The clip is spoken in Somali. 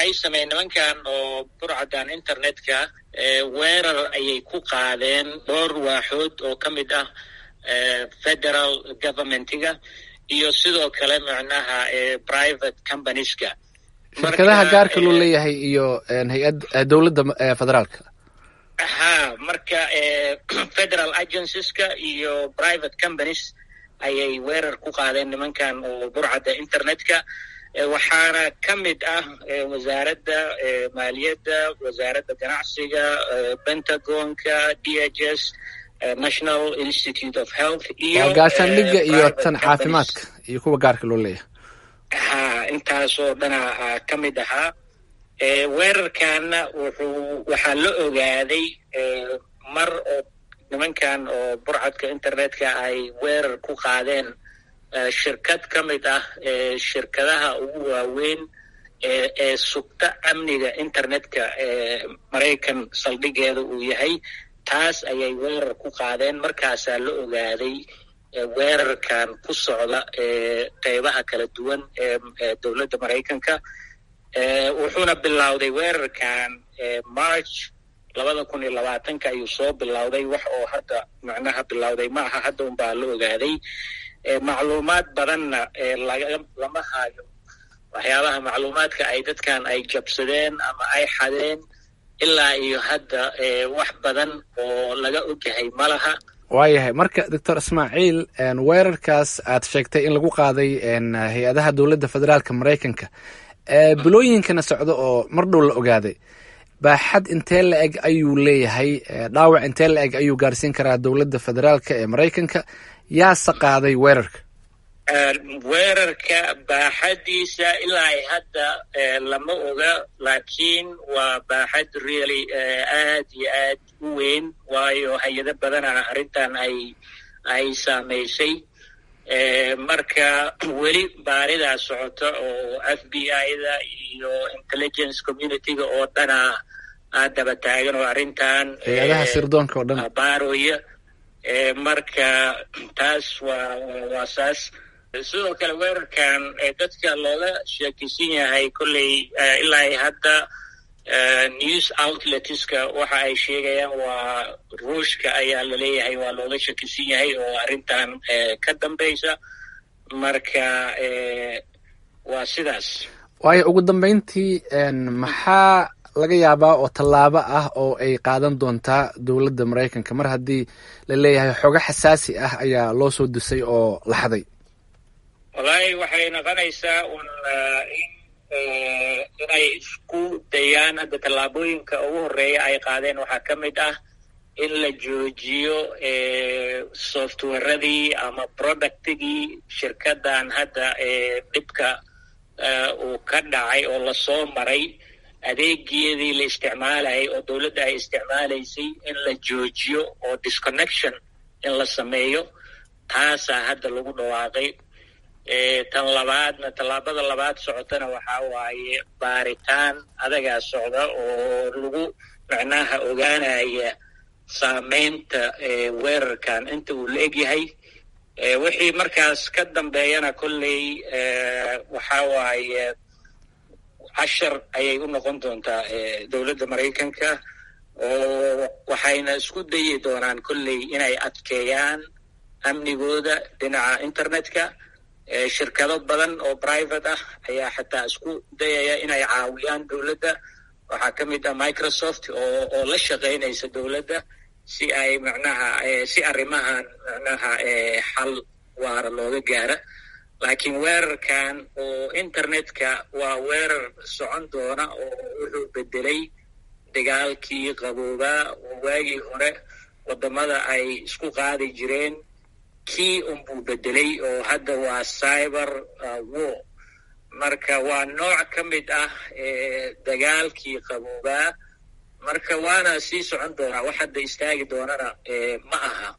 waxay sameeyeen nimankan oo burcadan internetka weerar ayay ku qaadeen dhowr waaxood oo ka mid ah federal governmentiga iyo sidoo kale macnaha private companieska shirkadaha gaarka loo leeyahay iyo hay-ad dowladda federaalka ha marka federal agencies-ka iyo private companies ayay weerar ku qaadeen nimankan oo burcadda internetka waxaana ka mid ah wasaaradda maaliyadda wasaaradda ganacsiga pentagonka d h s national institute of health iyo waa gaashaandhigga iyo tan caafimaadka iyo kuwa gaarka loo leeyahay ha intaasoo dhana ka mid ahaa weerarkanna wuxuu waxaa la ogaaday mar oo nimankan oo burcadka internetka ay weerar ku qaadeen shirkad ka mid ah shirkadaha ugu waaweyn ee sugta amniga internetka ee maraykan saldhigeeda uu yahay taas ayay weerar ku qaadeen markaasaa la ogaaday weerarkan ku socda qeybaha kala duwan ee dowladda maraykanka wuxuuna bilowday weerarkan march labada kun iyo labaatanka ayuu soo bilowday wax oo hadda macnaha bilowday ma aha hadda unbaa la ogaaday macluumaad badanna lama hayo waxyaabaha macluumaadka ay dadkan ay jabsadeen ama ay xadeen ilaa iyo hadda wax badan oo laga ogyahay ma laha waayahay marka doctor ismaaciil weerarkaas aad sheegtay in lagu qaaday hay-adaha dowladda federaalka maraykanka bilooyinkana socdo oo mar dhow la ogaaday baaxad intee la eg ayuu leeyahay dhaawac intee la eg ayuu gaarsiin karaa dowladda federaalka ee maraykanka yaase qaaday weerarka weerarka baaxadiisa ilaa ay hadda lama oga laakiin waa baaxad really aad iyo aad u weyn waayo hay-ado badana arrintan ay ay saamaysay marka weli baaridaa socota oo f b i-da iyo intelligence community-ga oo dhana aad daba taagan oo arrintan hay-adaha sirdoonka oo dhan baaroya marka taas waa waa saas sidoo kale weerarkan dadka looga sheekaysan yahay kolley ilaa ay hadda news outletska waxa ay sheegayaan waa ruushka ayaa laleeyahay waa looga shakisan yahay oo arrintan ka dambaysa marka waa sidaas waayo ugu dambeyntii maxaa laga yaabaa oo tallaabo ah oo ay qaadan doontaa dowladda maraykanka mar haddii la leeyahay xogo xasaasi ah ayaa loo soo dusay oo la xaday wallaahi waxay noqonaysaa un in inay isku dayaan hadda tallaabooyinka ugu horreeya ay qaadeen waxaa ka mid ah in la joojiyo softwaradii ama productigii shirkadan hadda dhibka uu ka dhacay oo lasoo maray adeegeedii la isticmaalayay oo dowladda ay isticmaalaysay in la joojiyo oo disconnection in la sameeyo taasaa hadda lagu dhawaaqay tan labaadna tallaabada labaad socotana waxaa waaye baaritaan adagaa socda oo lagu macnaha ogaanaya saameynta weerarkan inta uu la egyahay wixii markaas ka dambeeyana kolley waxaa waaye cashar ayay u noqon doontaa dowladda maraykanka oo waxayna isku dayi doonaan kolley inay adkeeyaan amnigooda dhinaca internetka shirkado badan oo private ah ayaa xataa isku dayaya inay caawiyaan dowladda waxaa ka mid ah microsoft oo oo la shaqaynaysa dowladda si ay macnaha si arrimahan macnaha xal waara looga gaara laakiin weerarkan oo internetka waa weerar socon doona oo wuxuu bedelay dagaalkii qaboobaa oo waagii hore waddamada ay isku qaadi jireen kii unbuu bedelay oo hadda waa cyber war marka waa nooc ka mid ah dagaalkii qaboobaa marka waana sii socon doonaa wax hadda istaagi doonana ma aha